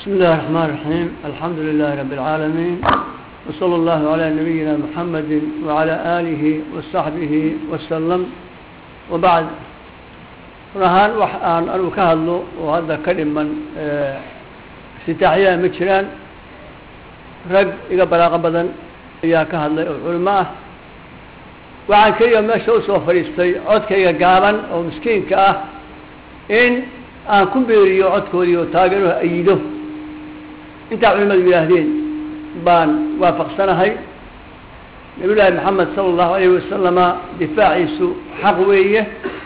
بسم الله الرحمن الرحيم الحمد لله رب العالمين وصلى الله على نبينا محمد وعلى آله وصحبه وسلم وبعد rahaan wax aan anugu ka hadlo oo hadda ka dhiman sitaaxyaha ma jiraan rag iga balaaqo badan ayaa ka hadlay oo culimo ah waxaan keliya meesha usoo fadhiistay codkayga gaaban oo miskiinka ah in aan ku beeriyo codkoodii oo taageero ayido intaa culimadu yidhaahdeen baan waafaqsanahay nabiy llaahi maxamed sala allahu alayhi wasalama difaaciisu xaq weeye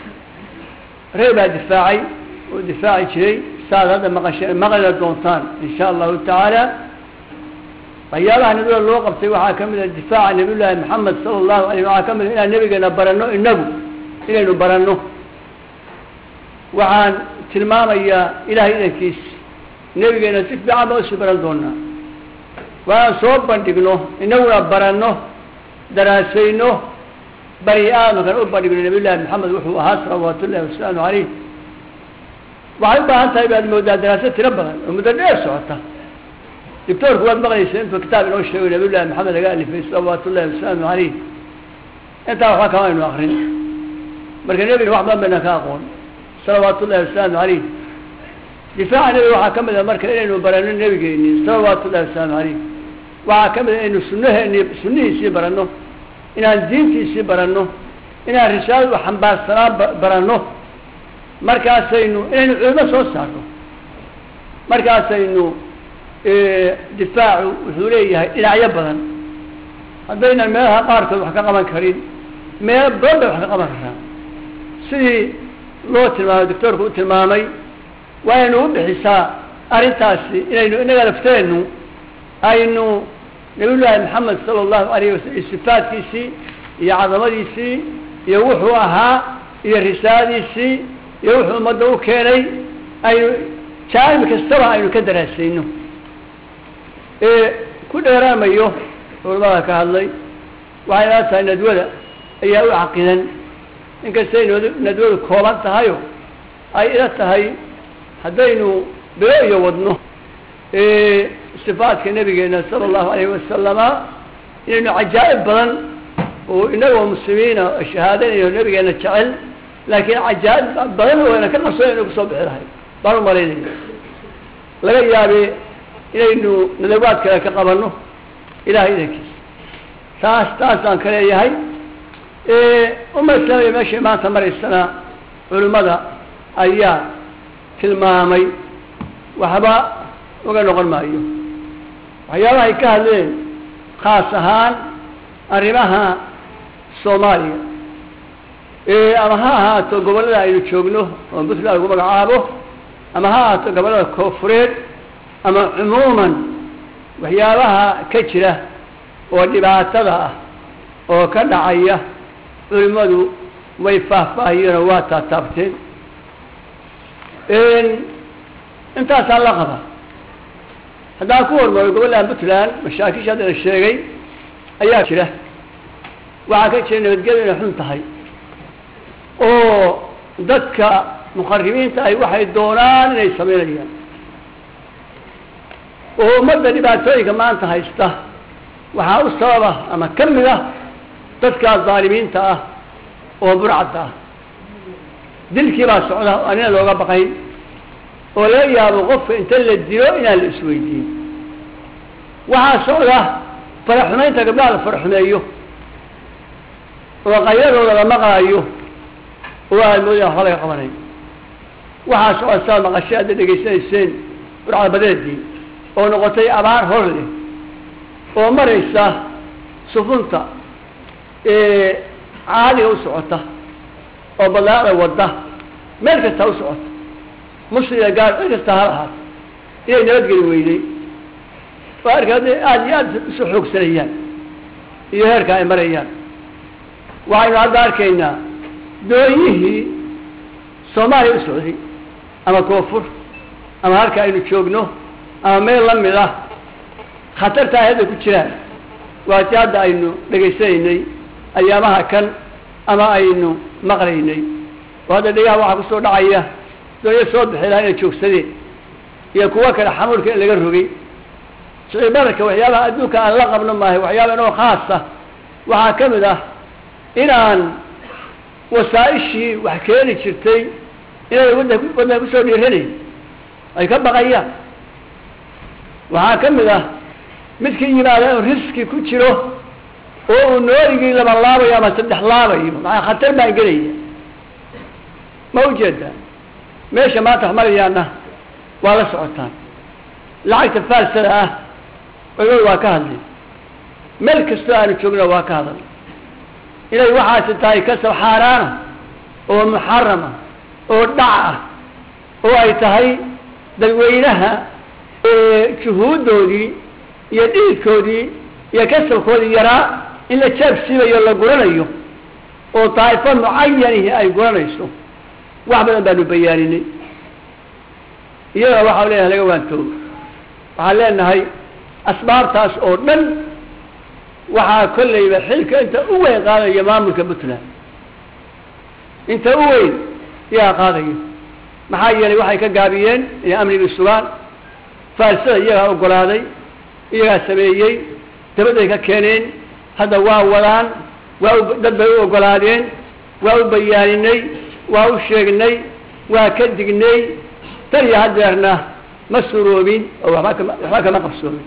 reer baa difaacay oo difaaci jiray saaad hadda maqasheen maqlina doontaan in sha allahu tacaala waxyaabaha nabida loo qabtay waxaa ka mid a difaaca nabiy llaahi maxamed sala allahu alayh waxaa ka mid a inaan nabigeena baranno inagu inaynu baranno waxaan tilmaamayaa ilahay idankiis nebigeena si fiican baan usii baran doonaa waaan soo bandhigno inaguna baranno daraasayno bani aadamkan u bandhigno nabiy llahi maxamed wuxuu ahaa salawaat ullahi wasalaamu caleyh waxay u baahan tahay baad moodaa daraaso tiro badan oo muddo dheer socota doctoorku waad maqlaysa intuu kitaab inoo sheego nabiy llahi maxamed laga alifay salawaat ullahi wasalaamu caleyh intaa waxba kama aynu akrin marka nebina wax badan bayna ka aqoon salawaat ullahi wasalaamu caleyh difaaca nebiga waxaa ka mid a marka inaynu baranno nebigeeni salawaatu ullahi wasalaamu caleyh waxaa ka mid a inaynu sunaheeni sunnihiisii baranno inaan diintiisii baranno inaan risaaladu xambaarsanaan baranno markaasaynu inaynu culimo soo saarno markaasaynu difaacu wuxuu leeyahay dhinacyo badan haddaynan meelaha qaarkood wax ka qaban karin meelo badan bay wax ka qaban karaa sidii loo tilmaamay doctoorku u tilmaamay waaynu u bixisaa arrintaasi inaynu inaga lafteennu aynu nabiy llaahi maxamed sala allahu alayh wasalam sifaadkiisii iyo cadamadiisii iyo wuxuu ahaa iyo risaaladiisii iyo wuxuu ummadda u keenay aynu jaanib kastaba aynu ka daraasayno ku dheeraamayo culamada ka hadlay waxay ila tahay nadwada ayaa u caqidan inkastay nadwadu kooban tahayo ay ila tahay haddaynu bilo iyo wadno sifaadka nabigeena sala allahu alayhi wasalama inaynu cajaa'ib badan oo inagoo muslimiina shahaadanayo nabigeena jecel laakiin cajaa'ib badan wayna ka qarsoon inu kusoo bixi lahay baan u malaynaya laga yaabe inaynu nadawaad kale ka qabanno ilahay idankiisa taas taasaan ka leeyahay uma islaamiya meeshay maanta maraysana culimmada ayaa tilmaamay waxba uga noqon maayo waxyaabaha ay ka hadleen khaas ahaan arrimaha soomaaliya ama ha ahaato gobollada aynu joogno oo puntland lagu magacaabo ama ha ahaato gobollada koofureed ama cumuuman waxyaabaha ka jira oo dhibaatada ah oo ka dhacaya culimmadu way faahfaahiyeen oo waa taataabteen intaasaa la qaba haddaan ku hormaro gobollaha puntland mashaakisha haddana sheegay ayaa jira waxaa ka jira nabadgelyo inay xun tahay oo dadka muqarimiinta ay waxay doonaan inay samaynayaan oo ummadda dhibaatooyinka maanta haysta waxaa u sababa ama ka mid ah dadkaa dhaalimiinta ah oo burcadda ah dilkii baa socda aan ina looga baqayn oo laga yaabo qofka inta la dilo inaan la isweydiin waxaa socda faraxumaynta gabdhaha la faraxumeeyo oo qayadooda la maqlaayo oo aad moodaa waxba laga qabanayo waxaa socda saad maqashay hadda dhegaysanayseen burcadbadeedii oo noqotay abaar hor leh oo maraysa sufunta caadiga u socota oo badaada wadda meel kasta u socota musliga gaar meel kasta ha ahaato inay nabadgeli weyday oo arka hadda aada iyo aada isu xoogsanayaan iyo heerka ay marayaan waxaynu hadda arkaynaa doonyihii soomaaliya u socday ama koonfur ama halka aynu joogno ama meel la mid ah khatarta ay hadda ku jiraan waa ti hadda aynu dhegaysanaynay ayaamaha kan ama aynu maqlaynay oo hadda dhegaha waxaa kusoo dhacaya doonya soo bixi lahaa inay joogsadeen iyo kuwo kale xamuulka in laga rogay sicir bararka waxyaabaha adduunka aan la qabno maahay waxyaaba inoo khaasa waxaa ka mid ah inaan wasaa-ishii wax keeni jirtay inay wadda waddanka kusoo dhiiranayn ay ka baqayaan waxaa ka mid ah midkii yimaada inuu riski ku jiro oo uu noorigii laba laabayo ama saddex laabayo maxaa khatar baan gelaya ma ujeedaa meesha maanta wax marayaana waa la socotaan lacagta faalsada ah culimadu waa ka hadlay meel kastoo aanu joogna waa ka hadal inay waxaasi tahay kasab xaaraana oo muxarama oo dhac ah oo ay tahay dadweynaha juhuuddoodii iyo dhiidkoodii iyo kasabkoodii yaraa in la jaab siibayo la guranayo oo daa'ifo mucayanihi ay guranayso wax badan baanu bayaaninay iyadana waxaa leeyahay laga waantoogo waxaan leenahay asbaabtaas oo dhan waxaa kollayba xilka inta u weyn qaadaya maamulka puntland inta u weyn yaa qaadayo maxaa yeelay waxay ka gaabiyeen inay amnigii sugaan faalsada iyagaa ogolaaday iyagaa sameeyey dabaday ka keeneen hadda waa wadaan waa u dad bay u ogolaadeen waa u bayaaninay waa u sheegnay waa ka dignay tan iyo hadeerna ma suroobin oo waba kama waxba kama qabsoomin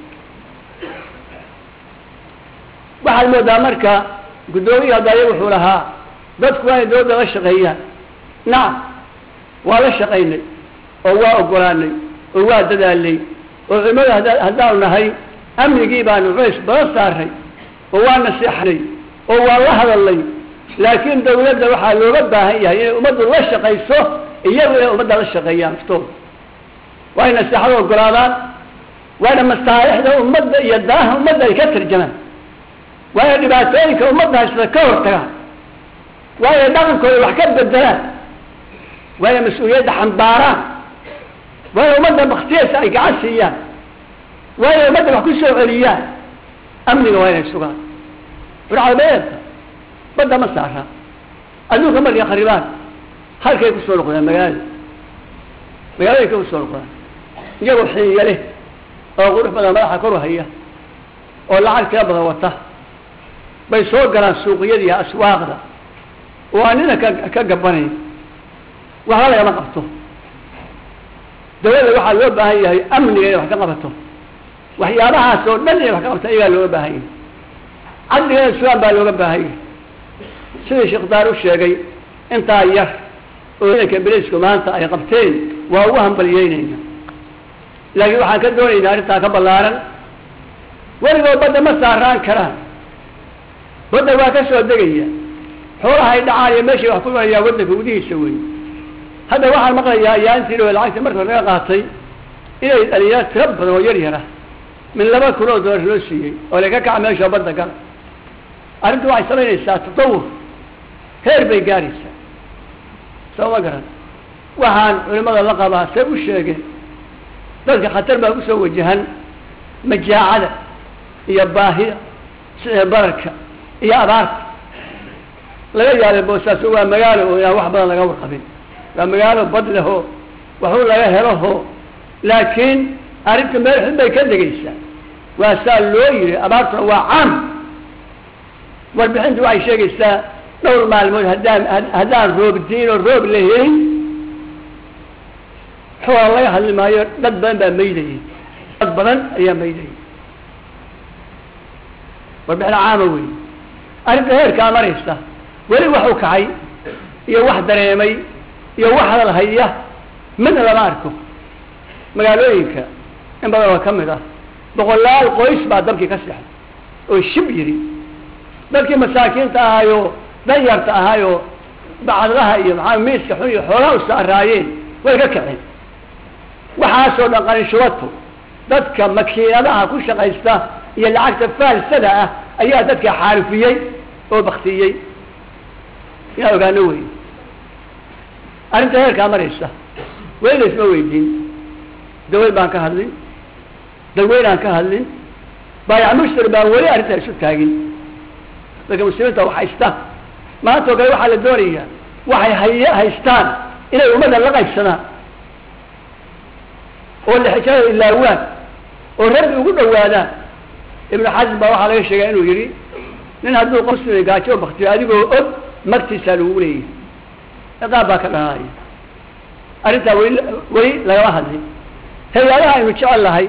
waxaad moodaa marka guddoomiyi haddaaya wuxuu lahaa dadku waa inay dawladda la shaqeeyaan nacam waa la shaqaynay oo waa ogolaanay oo waa dadaalnay oo culimada hada haddaanu nahay amnigii baanu culays badan saaray oo waa naseexnay oo waa la hadalnay laakiin dawladda waxaa looga baahan yahay inay ummaddu la shaqayso iyagu inay ummadda la shaqeeyaan naftooda waa ina naseexada ogolaadaan waana masaalixda ummadda iyo danaha ummadda ay ka tarjamaan waa ina dhibaatooyinka ummadda haysata ka hortagaan waa inay dhaqankooda wax ka bedelaan waa inay mas-uuliyadda xambaaraan waa inay ummadda baktiyeysa ay gacan siiyaan waa inay ummadda wax ku soo celiyaan amniga waa inay sugaan burcadabeerka badda ma saara adduunka markay kharibaan halkay kusoo noqdaan magaalada magaalooyinkay kusoo noqdaan iyagoo xiiya leh oo qurux badan madaxa koru haya oo lacag tira badan wata bay soo galaan suuqiyada iyo aswaaqda oo aan nina ka ka gabanayn waxba lagama qabto dawladda waxaa loo baahan yahay amniga inay wax ka qabato waxyaabahaas oo dhan inay wax ka qabto iyagaa looga baahan yahay cadliga in sugaan baa looga baahan yahay sidii sheekh daar u sheegay intaa yar oo ciidanka beliisku maanta ay qabteen waa ugu hambalyeynayna laakiin waxaan ka doonaynaa arrintaa ka ballaaran weligood badda ma saaraan karaan badda waa ka soo degaya xoolaha ay dhacaan iyo meeshay wax ku imanayaan waddanka gudihiisa wey hadda waxaan maqlayaa yaantii oo lacagta marka laga qaatay inay dhalinyaro tiro badan oo yar yara min laba kun oo dollar loo siiyey oo laga kaca meesha badda gala arrintu waxay samaynaysaa tatawur heer bay gaaraysaa soo ma garan waxaan culimada la qabaa say u sheegeen dadka khatar baa kusoo wajahan majaacada iyo baahida sicir bararka iyo abaarta laga yaabay boosaaso waa magaalo oo inaan wax badan laga warqabin waa magaalo bad leho waxuu laga helaho laakiin arrinta meel xun bay ka degaysaa waa saa loo yiri abaartuna waa caam warbixintu waxay sheegaysaa dhowr maalmood haddaan haddaan roob diin oo roob la helin xoola laga hadli maayo dad badan baa maydayay dad badan ayaa maydayay warbixin caama wey arrinta heerkaa maraysa weli waxu kacay iyo wax dareemay iyo wax hadal haya midna lama arko magaalooyinka in badan oo ka mid ah boqolaal qoys baa dabkii ka sexday oo shib yidhi dadkii masaakiinta ahaayo danyarta ahaayoo bacdadaha iyo maxaa miiska xun iyo xoolaha u saaraayeen way ka kaceen waxaasoo dhan qanishubato dadka makiinadaha ku shaqaysta iyo lacagta faalsada ah ayaa dadka xaarifiyey oo baktiyey inaa ogaano wey arrinta heerkaa maraysa weli la isma weydiin dawlad baan ka hadlin dadweynaan ka hadlin baayac mushtar baan weli arrintaa isu taagin dadka muslimiinta wax haysta maanta oo kale waxaa la doonayaa waxay hay haystaan inay ummadda la qaybsadaan oo lixijada ilaawaan oo rabbi ugu dhawaadaan ibnu xasim baa waxaa laga sheegaa inuu yidhi nin hadduu qosuna gaajo baktiyo adigoo og magtiisaa lagu leeyahay ciqaab baa ka dhalanaya arrintaa weli weli lagama hadlin hay-adaha aynu jecel lahay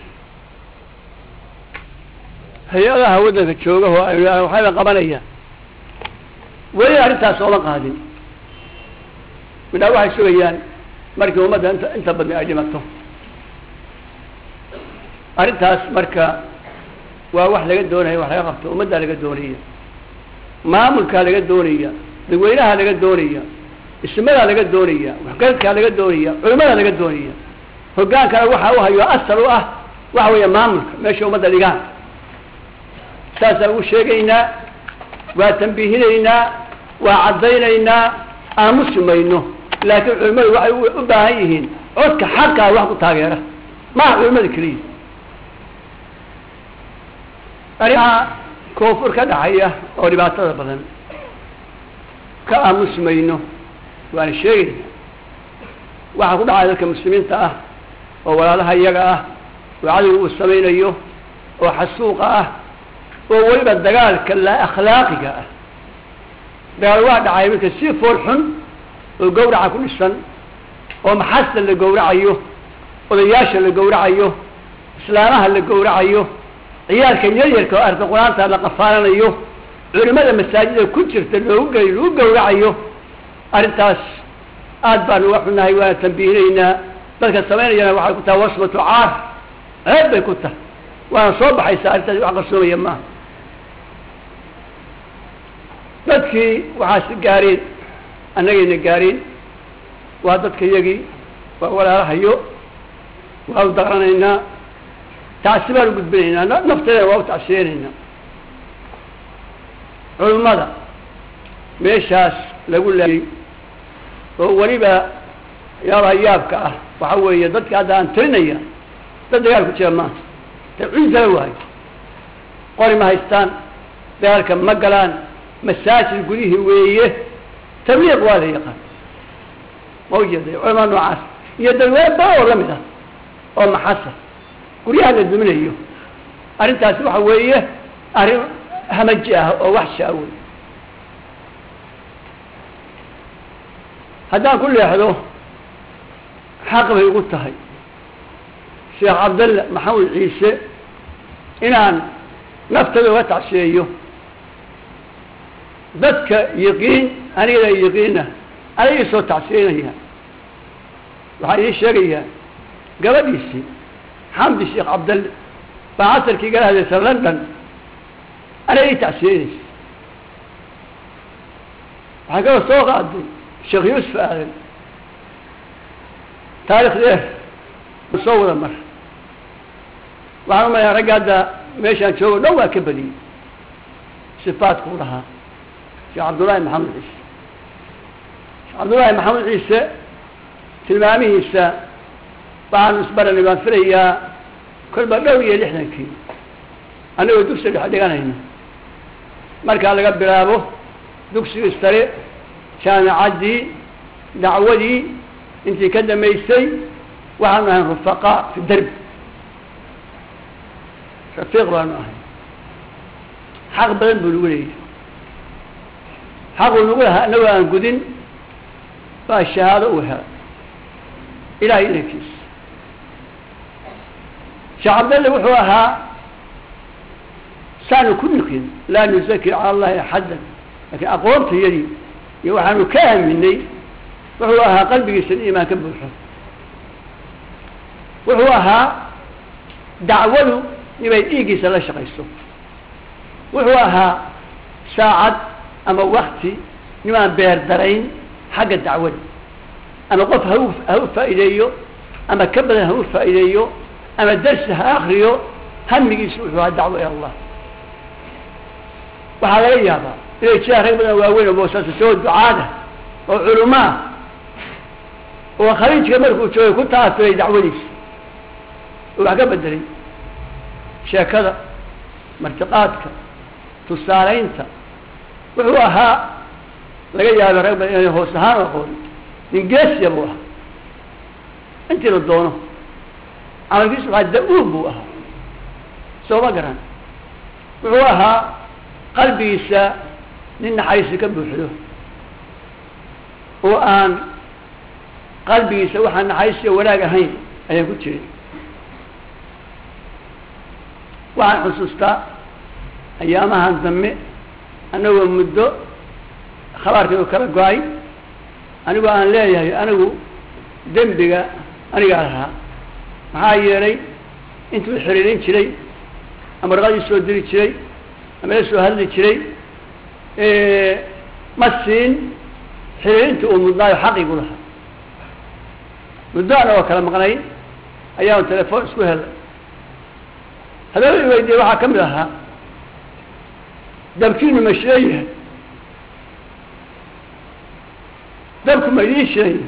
hay-adaha waddanka jooga oo aynu waxayba qabanayaan weli arrintaas ooma qaadin midhaa waxay sugayaan markii ummadda inta inta badni ay dhimato arrintaas marka waa wax laga doonaya wax laga qabto ummaddaa laga doonaya maamulkaa laga doonaya dadweynaha laga doonaya ismadaa laga doonaya waxgaradkaa laga doonaya culimadaa laga doonaya hoggaankana waxa u hayo asal u ah waxa weeye maamulka meesha ummadda dhigaan saasaan ugu sheegaynaa waa tambiihinaynaa waa caddaynaynaa aamusi mayno laakiin culimmadu waxay u baahan yihiin codka xaqaa wax ku taageera maaha culimmada keliya arrimaha koonfur ka dhaxaya oo dhibaatada badan ka aamusi mayno waana sheegayna waxaa ku dhacaya dadka muslimiinta ah oo walaalaha iyaga ah oo cadowga uu samaynayo oo xasuuqa ah oo weliba dagaalka laa akhlaaqiga ah dagaal waa dhacay marka si fool xun oo gawraca ku dhisan oo maxasta la gawracayo odayaasha la gawracayo islaamaha la gawracayo ciyaalka yaryarka oo arda qur-aanta la qafaalanayo culimada masaajida ku jirta loogu gey lagu gawracayo arrintaas aad baanu uga xunnahay waana tambiihinaynaa dadka samaynayana waxay ku tahay wasbatu caar ceeb bay ku tahay waana soo baxaysaa arrintaas wax qarsoomaya maaha dadkii waxaasi gaareen annagayna gaareen waa dadka yagii waa walaalahayo waa u daqranaynaa tacsi baan u gudbinaynaa nafteedana waa u tacsiyeynaynaa culummada meeshaas lagu laayay oo weliba yaabaha yaabka ah waxa weeye dadka hadda aan tirinaya dad dagaal ku jira maaha ta ciisala waayo qori ma haystaan dagaalka ma galaan masaajid gudihii weeye tabliiq waa la yaqaan ma ujeeday culamaa noocaas iyo dadweyne badan oo lamid ah oo maxasa guryaha la duminayo arrintaasi waxa weeye arrin hamaji ah oo wax shaawoy haddaan ku leexdo xaq bay ugu tahay sheekh cabdalle maxamed ciise inaan naftada uga tacsiyeeyo dadka yaqiin anigada yaqiina anay ii soo tacsiyeynaya waxaa ii sheegayaa gabadhiisii xamdi sheekh cabdalle baa casarkii gala hadlaysa london anay ii tacsiyeynaysa waxaa kaloo soo qaaday sheekh yuusuf aadan taarikh dheer soo wada mar waxaan umalayaa ragga hadda meeshaan joogo dhan waa ka badiyey sifaadkuu lahaa sheekh cabdullaahi maxamed ciise sheekh cabdullaahi maxamed ciise tilmaamihiisa waxaanu isbaranay baan filayaa kolba dhow iyo lixdankii annagoo dugsi dhex dhiganayno markaa laga bilaabo dugsigii sare jaamicaddii dacwadii intii ka damaysay waxaanu ahayn rufaqaa fi derbi rafiiq baanu ahay xaq badan buu nagu leeyahy xaquu nagu lahaa annagoo aan gudin baa shahaado uu helay ilahay inankiisa sheekh cabdalle wuxuu ahaa saanu ku nukin laa nuzaki cala allahi axaddan laakiin aqoontayadii iyo waxaanu ka aaminay wuxuu ahaa qalbigiisa in iimaan ka buuxo wuxuu ahaa dacwadu inay dhiiggiisa la shaqayso wuxuu ahaa saacad ama wakti nimaan beer darayn xagga dacwada ama qof ha u ha u faa'iideeyo ama ka badan ha u faa'iideeyo ama darsi ha akriyo hamigiisu wuxuu ahaa dacwo ila allah waxaa laga yaabaa inay jiraan rag badan waaweyn oo boosaasaoo ducaada oo culumaa oo khaliijka markuu joogay ku taafiray dacwadiisa oo wax ka bedelay sheekada martiqaadka tusaalaynta wuxuu ahaa laga yaaba rag badan inay hoos ahaan aqoon ingeesiya buu ahaa intii la doono camalkiisu waxaa da-uun buu ahaa soo ma garan wuxuu ahaa qalbigiisa nin naxariisi ka buuxdo oo aan qalbigiisa waxaan naxariisiyo wanaag ahayn ayaan ku jirin waxaan xusuustaa ayaamahan dambe anagoo muddo khabaarkaygu kala go-ay anigoo aan leeyahay anigu dembiga anigaa lahaa maxaa yeelay intuu xiriirin jiray ama raqadii soo diri jiray ama la soo hadli jiray ma siin xiriirintii uu mudnaayo xaqigu lahaa muddo anagoo kala maqnay ayaanu telefoon isku helay haddaba weydiye waxaa ka mid ahaa dabkiinu ma shidan yahay dabku ma idiin shidan yahay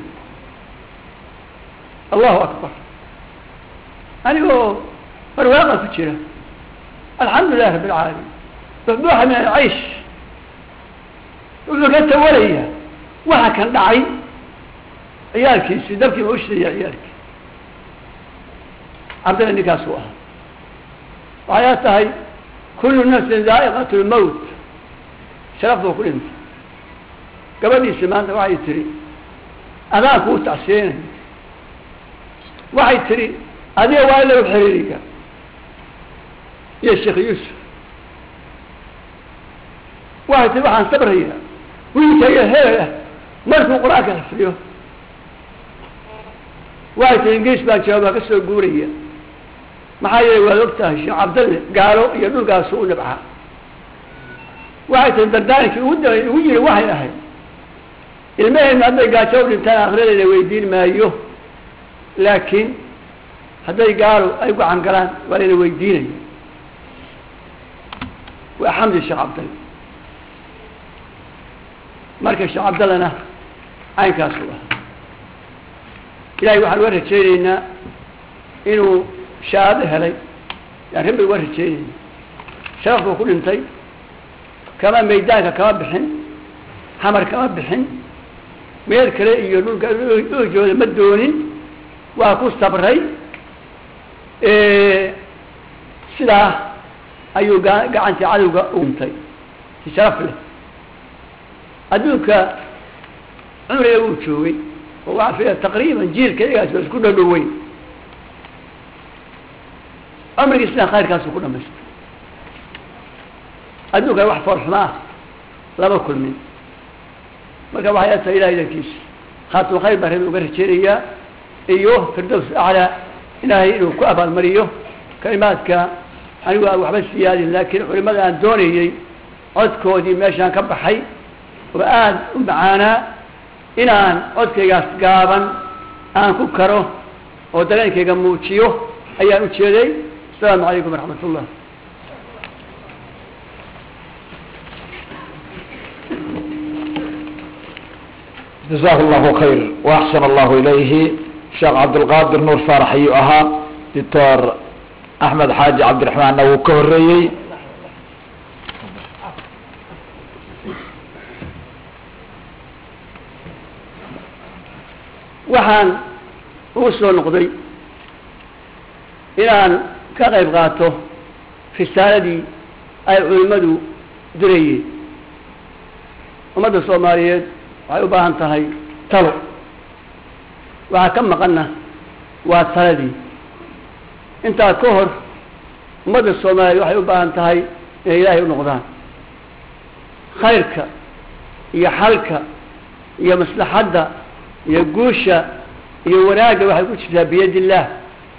allahu akbar anigoo barwaaqa ku jira alxamdu lilah rabi alcaalamiin buxbuuxa min alcaysh wuxuu ka tawalaya waxa kan dhacay ciyaalkiisii dabkii ma u shidaya ciyaalkii cabdalla ninkaasuu ahaa waxay tahay kullu nafsin daa'iqat lmowt sharafduu ku dhintay gabadhiisi maanta waxay tihi adaan kuu tacsiinay waxay tihi adiga waa in lagu xiriiriga iyo sheekh yuusuf waxay tihi waxaan sabraya wiilkayga hebel ah markuu qur-aanka xifriyo waxay tihi ingiriis baan jawaabaa ka soo guuraya maxaa yeelay waad og tahay sheekh cabdalle gaalo iyo dhulkaasu u nabcaa waxay tihi dardaarinkii ugu da ugu yiri waxay ahayd ilmaheennu hadday gaajo u dhintaan akhiradeeda weydiin maayo laakiin hadday gaalo ay gacan galaan waa layna weydiinaya waa xamdi sheekh cabdalle marka sheekh cabdallena caynkaasu ah ilahay waxaan uga rajaynaynaa inuu shahaado helay yaan rabbi uga rajaynayna sharaf buu ku dhintay kama maydaanka kama bixin xamar kama bixin meel kale iyo dhulka oojooda ma doonin waa ku sabray sidaa ayuu ga gacantii cadowga u dhintay si sharaf leh adduunka cumriga uu joogay oo waxaa fiya taqriiban jiilka iyagaas ba isku dhadhoweyn cumrigiisna khayrkaasu ku dhamaystay adduunkan wax foolxuma ah lama kulmin marka waxay atahay ilahay dankiisa khaatima khayr baa rabi uga rajeynayaa iyo firdows aclaa ilaahay inuu ku abaalmariyo kalimaadka anigu aan waxba siyaadin laakiin culimada aan doonayey codkoodii meeshaan ka baxay oo aada u macaanaa inaan codkaygaas gaaban aan ku karo oo dareenkayga muujiyo ayaan ujeeday asalaamu calaykum waraxmat ullah jazahu llahu khayr waaxsan allahu ilayhi sheekh cabdilqaadir nuur faarax ayuu ahaa doctor axmed xaaji cabdiraxmaanna wuu ka horeeyey waxaan ugu soo noqday inaan ka qayb qaato risaaladii ay culimmadu dirayeen ummadda soomaaliyeed waxay u baahan tahay talo waxaa ka maqanna waa taladii intaa ka hor ummadda soomaaliyeed waxay u baahan tahay inay ilaahay u noqdaan khayrka iyo xalka iyo maslaxadda iyo guusha iyo wanaagga waxay ku jirtaa biyad illaah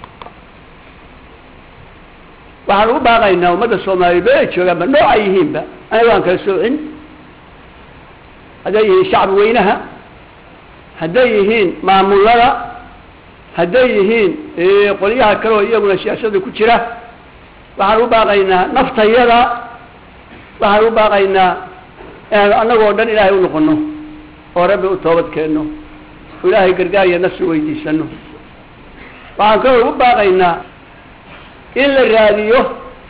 waxaan ugu baaqaynaa ummadda soomaaliyeed ba ay joogaanba nooca yihiinba aniga aan kala soocin hadday yihiin shacbi weynaha hadday yihiin maamulada hadday yihiin qolyaha kale oo iyaguna siyaasada ku jira waxaan u baaqaynaa naftayada waxaan u baaqaynaa inaan annagoo dhan ilaahay u noqono oo rabbi u toobad keenno oo ilaahay gargaar iyo nafsi weydiisano waxaan kaloo ugu baaqaynaa in la raadiyo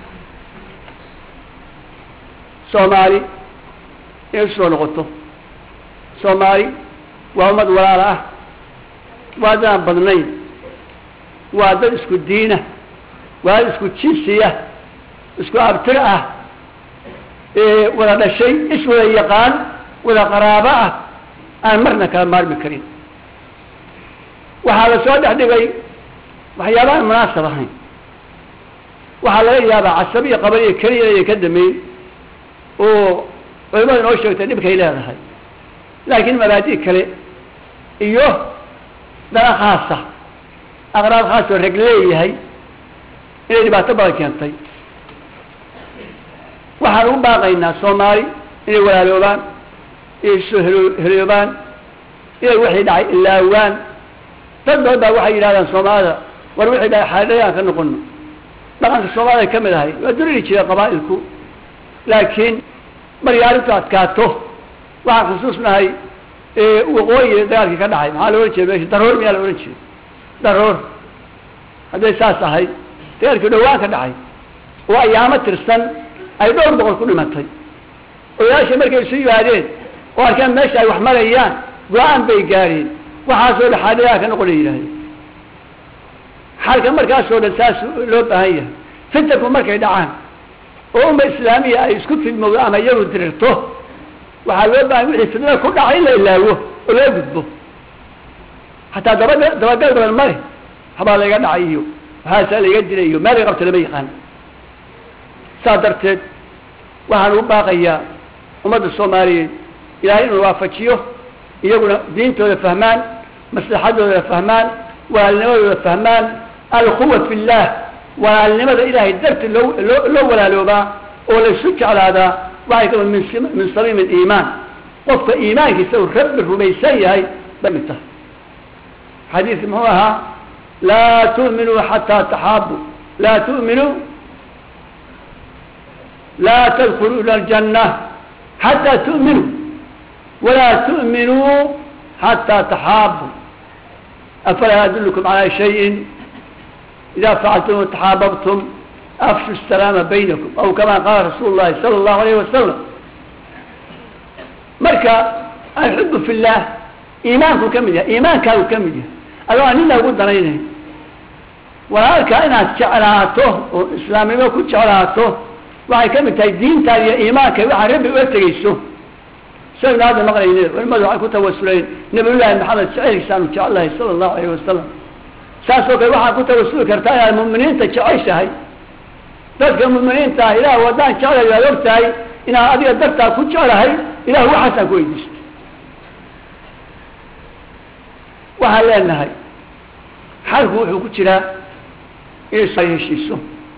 soomaali inay usoo noqoto soomaali waa ummad walaala ah waa adaan badnayn waa dad isku diina waa dad isku jinsiya isku abtir ah wada dhashay is wada yaqaan wada qaraabo ah aan marna kala maarmi karin waxaa la soo dhex dhigay waxyaaba aan munaasab ahayn waxaa laga yaabaa casabiya qabaliya keliya inay ka dameyn oo culimada inoo sheegtay dhibkay leedahay laakiin mabaadi kale iyo dana khaasa aqraab khaas oo reg leeyahay inay dhibaato badan keentay waxaan ugu baaqaynaa soomaali inay walaaloobaan inay soo helo heloobaan inay wixii dhacay ilaawaan dad badan baa waxay yidhahdaan soomaalida war wixii dhacay xaadhayaan ka noqono dhaqanka soomaalida ka mid ahay waa duriri jira qabaa'ilku laakiin markay arrintu adkaato waxaan xusuusnahay waqooyi dagaalkii ka dhacay maxaa la ohan jiray meesha daroor miyaa la ohan jiray daroor hadday saas ahayd dagaalkii dhawaan ka dhacay oo ayaamo tirsan ay dhowr boqol ku dhimatay odayaasha markay isu yimaadeen oo arkeen meesha ay wax marayaan go-aan bay gaareen waxaasoo dhan xaadhayaa ka noqona yidhahdeen xalka markaasoo dhan saas loo baahan yahay fitanku markay dhacaan oo umma islaamiya ay isku fidmowdo ama iyagu dirirto waxaa loo baahan wixii fidnada ku dhacay in la ilaawo oo loo gudbo hataa daba dabagal badan male habaa layga dhacay iyo waxaasaa layga dilay iyo meel ay qabta lama yaqaan saas darteed waxaan ugu baaqayaa ummadda soomaaliyeed ilaahay inuu waafajiyo iyaguna diintooda fahmaan maslaxadooda fahmaan walaalnimadooda fahmaan alquwa fi llah walaalnimada ilaahay darti loo loo loo walaaloobaa oo laysu jeclaadaa waxay ka min min samiim aliimaan qofka iimaankiisa uu rabbi rumaysan yahay bay mid tahay xadiidki muxuu ahaa laa tu'minuu xataa taxaabu laa tu'minuu laa tadkuluu ila aljanna xataa tu'minuu walaa tu'minuu xataa taxaabu afalaa adullukum calaa shayin ida facaltum taxaababtum afshu salaama baynakum aw kama qaala rasuulu llahi sala allahu alayh wasalam marka alxubu fi llah iimaanku ka mid yahay iimaankaagu ka mid yahay adoo aan nina ugu danaynayn walaalkaa inaad jeclaato oo islaamnimo ku jeclaato waxay ka mid tahay diintaada iyo iimaanka waxaa rabbi uga tegeyso saynu hadda maqlayne culimadu waxay ku tawasuleen nabiyullaahi maxamed jaceylkiisaanu jecelahay sala allahu alayh wasalam saas oo kale waxaad ku tawasuli kartaa inaad mu'miniinta jeceshahay dadka mu'miniinta ah ilaah waddaan jeclay waad og tahay inaad adiga dartaa ku jeclahay ilah waxaasaan ku weydiisto waxaan leenahay xalku wuxuu ku jiraa inay soo heshiiso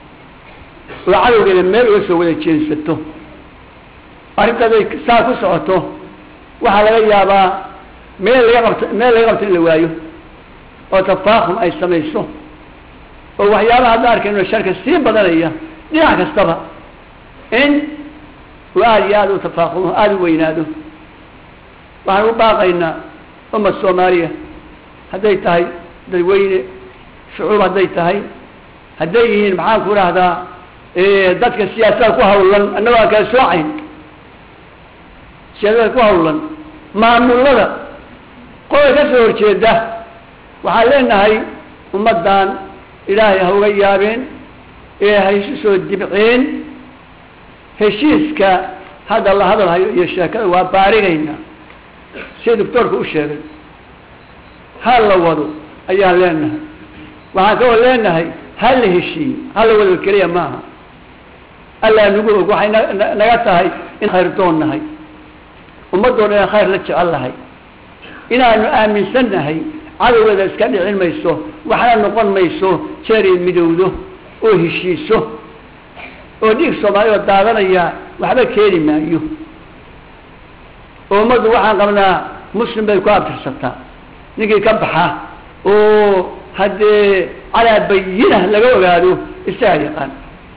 oo cadowgeeda meel uga soo wada jeensato arrintaday saa ku socoto waxaa laga yaabaa meel laga qabto meel laga qabto in la waayo oo tafaakum ay samayso oo waxyaabaha hadda arkayno sharka sii badanaya dhinac kastaba in uu aada iyo aada u tafaaqumo aada u weynaado waxaan u baaqaynaa ummad soomaaliya hadday tahay dadweyne shucuub hadday tahay hadday yihiin maxaan ku rahdaa dadka siyaasada ku hawlan annagoo aan kala soocayn siyaasada ku hawlan maamulada qodob ka soo horjeeda waxaan leenahay ummaddan ilaahay ha uga yaabeen ee ha isu soo dibceen heshiiska hadda la hadalhayo iyo sheekada waa baarigayna sida doctoorka u sheegay ha la wado ayaan leenahay waxaan kaloo leenahay ha la heshiiyo ha la wado keliya maaha allaa nagu og waxay na- naga tahay in khayr doon nahay ummaddoo dhan khayr la jecel nahay inaanu aaminsan nahay cadowgeeda iska dhicin mayso waxna noqon mayso jeeray midowdo oo heshiiso oo dhiig soomaali oo daadanaya waxba keeni maayo oo ummaddu waxaan qabnaa muslim bay ku abtirsataa ninkii ka baxa oo haddee calaa bayina laga ogaado isaga yaqaan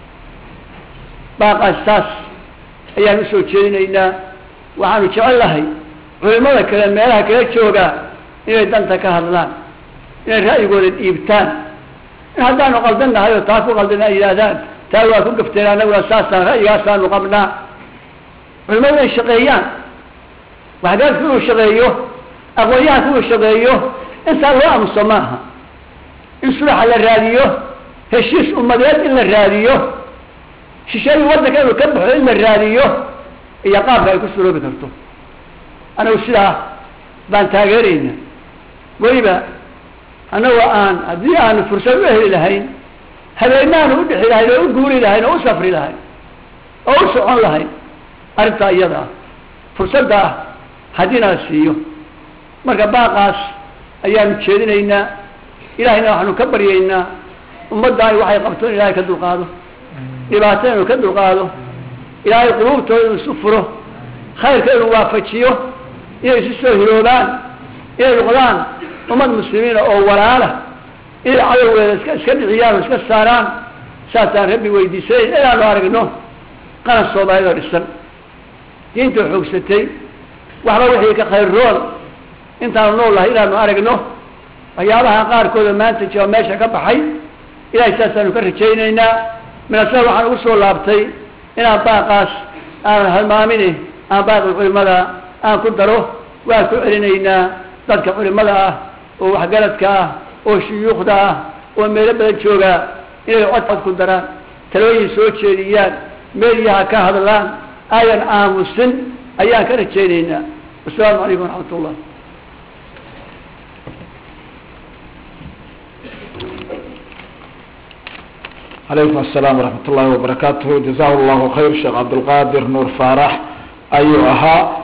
baaqaas saas ayaan usoo jeedinaynaa waxaanu jecel lahay culimada kale meelaha kala jooga inay danta ka hadlaan inay ra'yigooda dhiibtaan in haddaanu qaldan nahay oo taa ku qaldan ay yidhaahdaan taa waa ku gafteen annaguna saasaan ra'yigaasaanu qabnaa culimadu inay shaqeeyaan waxgaadku inuu shaqeeyo aqoonyahanku inuu shaqeeyo intaa loo aamuso maaha in sulaxa la raadiyo heshiis ummadeed in la raadiyo shisheeyi waddanka inuu ka baxo in la raadiyo iyo qaabka ay ku suroobi karto anagu sidaa baan taageerayna weliba annagoo aan haddii aanu fursad u heli lahayn habeenaanu u dhixi lahayn oo u guuri lahayn oo u safri lahayn oo u socon lahayn arrintaa iyada ah fursadda ah haddiina la siiyo marka baaqaas ayaanu jeedinaynaa ilahayna waxaanu ka baryaynaa ummadda ay waxay qabto in ilahay ka dulqaado dhibaato inuu ka dulqaado ilaahay quluubtooda inuu isu furo khayrka inuu waafajiyo inay isu soo hiroobaan inay noqdaan ummad muslimiina oo walaala inay cadowgeeda iska iska dhiciyaan oo iska saaraan saasaan rabbi weydiisanayn inaanu aragno qaran soomaaliyad oo dhisan diinta xoogsatay waxba wixii ka khayr roon intaanu nool lahay inaanu aragno waxyaabaha qaarkooda maanta jiro meesha ka baxay ilahay saasaanu ka rajaynaynaa minasada waxaan ugu soo laabtay inaan baaqaas aan halmaamine aan baaqi culimada aan ku daro waan ku celinaynaa dadka culimada ah oo waxgaradka ah oo shuyuukhda ah oo meelo badan joogaa inay codcod ku daraan talooyin soo jeediyaan meeliyaha ka hadlaan ayan aamusin ayaan ka rajaynaynaa wasalaamu calaykum waraxmat ullah calaykum asalaam waraxmat ullahi wabarakaatuhu jazahu llahu khayr sheekh cabdulqaadir nuur faarax ayuu ahaa